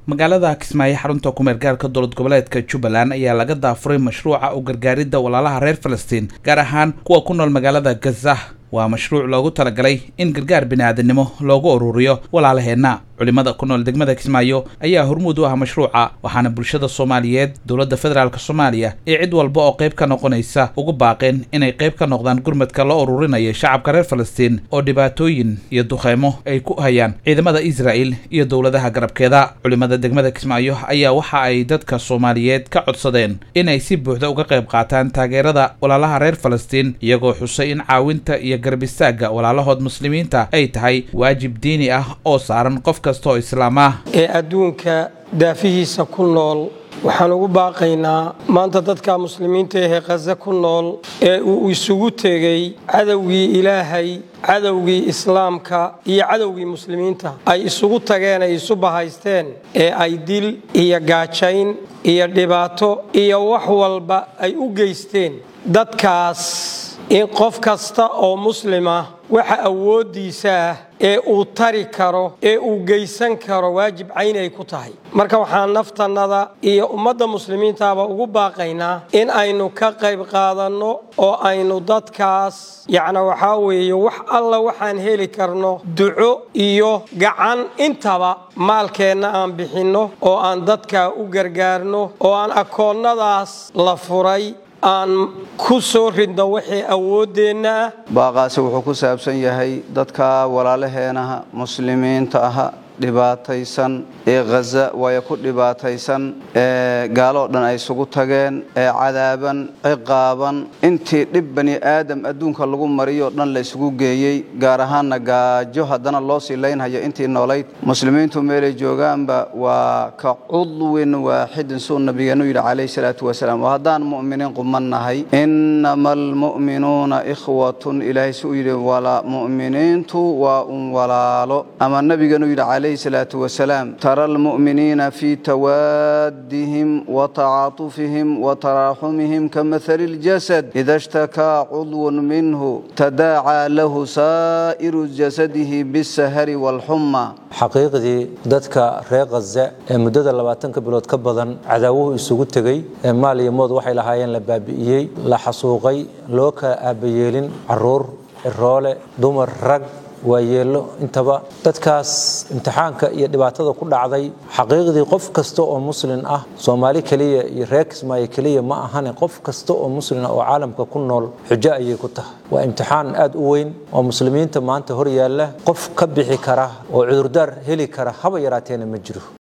magaalada kismaayo xarunta kumeel gaarka dowlad goboleedka jubbaland ayaa laga daafuray mashruuca u gargaaridda walaalaha reer falastiin gaar ahaan kuwa ku nool magaalada gaza waa mashruuc loogu talagalay in gargaar bini-aadamnimo loogu ururiyo walaalaheenna culimada ku nool degmada kismaayo ayaa hormuud u ah mashruuca waxaana bulshada soomaaliyeed dowladda federaalk soomaaliya iyo cid walba oo qayb ka noqonaysa ugu baaqeen inay qayb ka noqdaan gurmadka loo ururinayo shacabka reer falastiin oo dhibaatooyin iyo duqeymo ay ku hayaan ciidamada israa'el iyo dowladaha garabkeeda culimada degmada kismaayo ayaa waxa ay dadka soomaaliyeed ka codsadeen inay si buuxda uga qayb qaataan taageerada walaalaha reer falastiin iyagoo xusay in caawinta iyo garab istaagga walaalahood muslimiinta ay tahay waajib diini ah oo saaran qof kastoo islaam ah ee adduunka daafihiisa ku nool waxaan ugu baaqaynaa maanta dadka muslimiinta ahee khaza ku nool ee uu isugu tegey cadowgii ilaahay cadowgii islaamka iyo cadowgii muslimiinta ay isugu tageen ay isu bahaysteen ee ay dil iyo gaajayn iyo dhibaato iyo wax walba ay u geysteen dadkaas in qof kasta oo muslima waxa awooddiisa ah ee uu tari karo ee uu geysan karo waajib cayn ay ku tahay marka waxaan naftannada iyo ummadda muslimiintaaba ugu baaqaynaa in aynu ka qayb qaadanno oo aynu dadkaas yacna waxaa weeye wax alla waxaan heli karno duco iyo gacan intaba maalkeenna aan bixinno oo aan dadka u gargaarno oo aan akoonnadaas la furay aan ku soo ridno wixii awooddeenna ah baaqaasi wuxuu ku saabsan yahay dadka walaalaheenaha muslimiinta aha dhibaataysan ee khaza waayo ku dhibaataysan ee gaaloo dhan ay isugu tageen ee cadaaban ciqaaban intii dhib bani aadam adduunka lagu mariyoo dhan la isugu geeyey gaar ahaanna gaajo haddana loo sii laynhayo intii noolayd muslimiintu meelay joogaanba waa ka cudwin waaxidin suu nabigeennu yidhi calayhi salaatu wasalaam oo haddaan mu'miniin quman nahay innama almu'minuuna ikhwatun ilaahay suu yidhi wala mu'miniintu waa un walaalo ama nabigeenu yidhi calayhi salaatu wasalaam tara almu'miniina fii tawaadihim watacaatufihim wataraaxumihim kamahali اljasad ida shtakaa cudwun minhu tadaacaa lahu saa'iru jasadihi bisahari wاlxuma xaqiiqdii dadka reer khaza ee muddada labaatanka bilood ka badan cadaawuhu isugu tegey ee maal iyo mood waxay lahaayeen la baabi'iyey la xasuuqay loo kala aabayeelin caruur ciroole dumar rag waayeello intaba dadkaas imtixaanka iyo dhibaatada ku dhacday xaqiiqdii qof kasta oo muslin ah soomaali keliya iyo reer kismaayo keliya ma ahane qof kasta oo muslina oo caalamka ku nool xujo ayay ku tahay waa imtixaan aad u weyn oo muslimiinta maanta hor yaalla qof ka bixi kara oo cudurdaar heli kara haba yaraateena ma jiro